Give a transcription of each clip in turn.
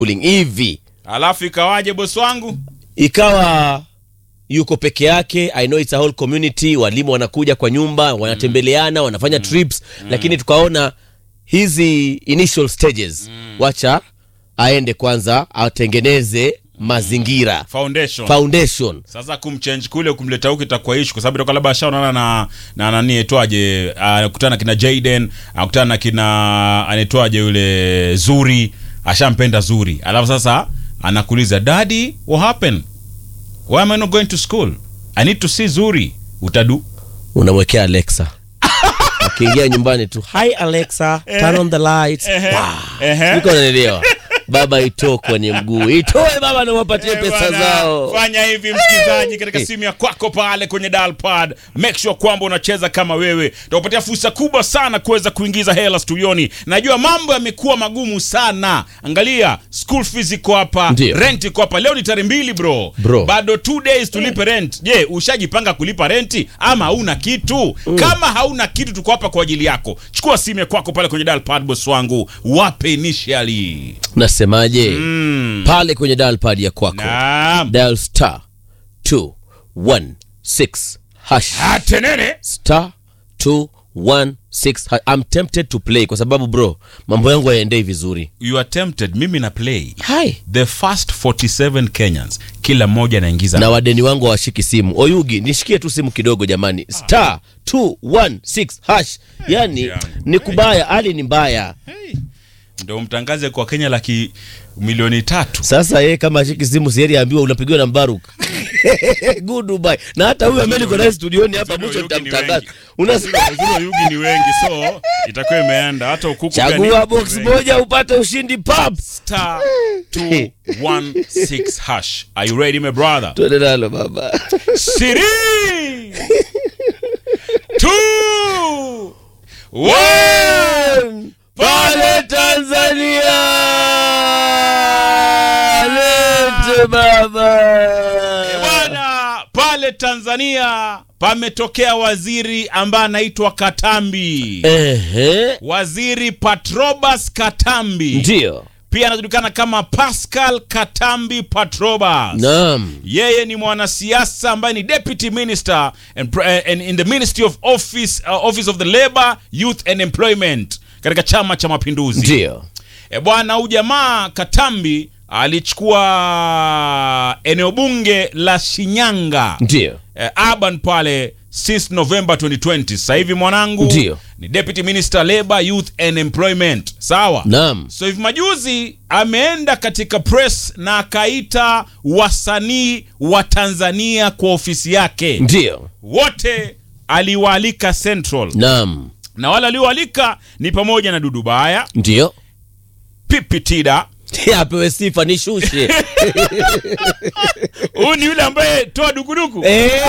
schooling hivi alafu ikawaje bosi wangu ikawa yuko peke yake i know it's a whole community walimu wanakuja kwa nyumba wanatembeleana wanafanya trips lakini tukaona hizi initial stages wacha aende kwanza atengeneze mazingira foundation foundation sasa kumchange kule kumleta huku itakuwa ishu kwa sababu itakuwa labda ashaonana na na nani aitwaje anakutana na kina Jaden anakutana na kina anaitwaje yule Zuri ashampenda Zuri alafu sasa anakuuliza daddy what happened why am I not going to school I need to see Zuri utadu unamwekea alexa akiingia nyumbani tu hi alexa turn on the lights Ehe. Niko unanielewa baba itoe kwenye mguu itoe baba na wapatie Eh, pesa bwana, zao fanya hivi msikilizaji katika simu ya kwako pale kwenye dial pad make sure kwamba unacheza kama wewe takupatia fursa kubwa sana kuweza kuingiza hela studioni najua mambo yamekuwa magumu sana angalia school fees iko hapa Ndio. rent iko hapa leo ni tarehe mbili bro. Bro. bado two days tulipe rent je ushajipanga kulipa renti ama hauna kitu kama hauna kitu tuko hapa kwa ajili yako chukua simu ya kwako pale kwenye dial pad boss wangu wape initially nasemaje mm. pale kwenye dial pad ya kwako naam dial star 216 hash atenene star 216 hash. I'm tempted to play kwa sababu bro mambo yangu hayaendei vizuri you are tempted mimi na play Hi. the first 47 kenyans kila mmoja anaingiza na wadeni wangu hawashiki simu oyugi nishikie tu simu kidogo jamani star 216 hash yani yangu. ni kubaya hali ni mbaya ndo mtangaze kwa kenya laki milioni tatu sasa yeye kama ashiki simu sieri ambiwa unapigiwa na mbaruk goodbye na hata huyu ambaye niko naye studioni hapa Uzuri wa mwisho Yugi ni nitamtangaza wengi. unasikia uzuri wa yugi ni wengi so itakuwa imeenda hata ukuku pia chagua ni box wengi. moja upate ushindi pap star 216 hash are you ready my brother tuende nalo baba Siri two one pale tanzania lete baba bwana pale tanzania pametokea waziri ambaye anaitwa katambi ehe waziri patrobas katambi ndio pia anajulikana kama pascal katambi patrobas naam yeye ni mwanasiasa ambaye ni deputy minister and, pre- and in the ministry of office, uh, office of the labor youth and employment katika chama cha mapinduzi ndio e bwana huyu jamaa katambi alichukua eneo bunge la shinyanga ndio eh, urban pale since november 2020 sasa hivi mwanangu Ndio. ni deputy minister labor youth and employment sawa naam so hivi majuzi ameenda katika press na akaita wasanii wa tanzania kwa ofisi yake ndio wote aliwaalika central naam na wale alioalika ni pamoja na dudubaya ndio pipitida apewe sifa nishushe huyu ni yule ambaye toa dukuduku Eh,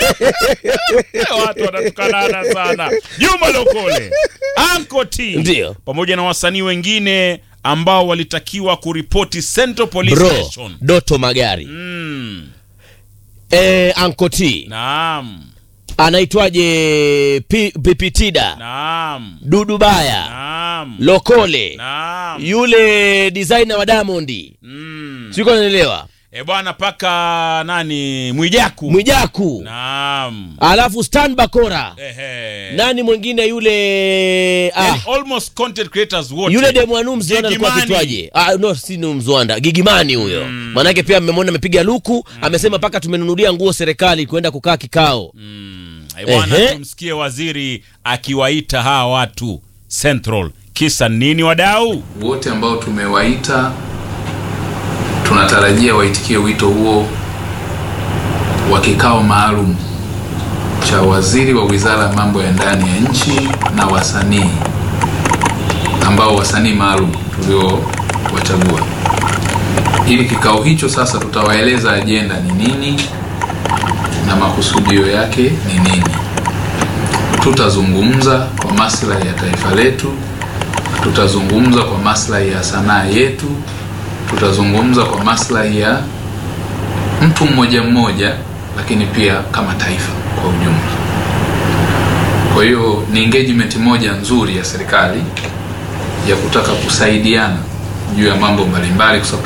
watu wanatukanana sana juma lokole anko t Ndio. pamoja na wasanii wengine ambao walitakiwa kuripoti central police bro station doto magari mm, eh, ankoti naam anaitwaje Pi- pipitida naam dudubaya naam lokole naam yule designer wa diamondi mm. siko naelewa e bwana paka nani mwijaku mwijaku naam alafu stan bakora Ehe. nani mwingine yule ah, Yani almost content creators wote yule demwanu mzwanda alikuwa Gigimani. kitwaje ah, no si ni mzwanda gigimani huyo mm. maanake pia mmemwona amepiga luku amesema mpaka tumenunulia nguo serikali kwenda kukaa kikao Eh, bwana Ehe. tumsikie waziri akiwaita hawa watu central kisa nini wadau wote ambao tumewaita tunatarajia waitikie wito huo wa kikao maalum cha waziri wa wizara ya mambo ya ndani ya nchi na wasanii ambao wasanii maalum tuliowachagua ili kikao hicho sasa tutawaeleza ajenda ni nini na makusudio yake ni nini tutazungumza kwa maslahi ya taifa letu tutazungumza kwa maslahi ya sanaa yetu tutazungumza kwa maslahi ya mtu mmoja mmoja lakini pia kama taifa kwa ujumla kwa hiyo ni engagement moja nzuri ya serikali ya kutaka kusaidiana juu ya mambo mbalimbali kwa sababu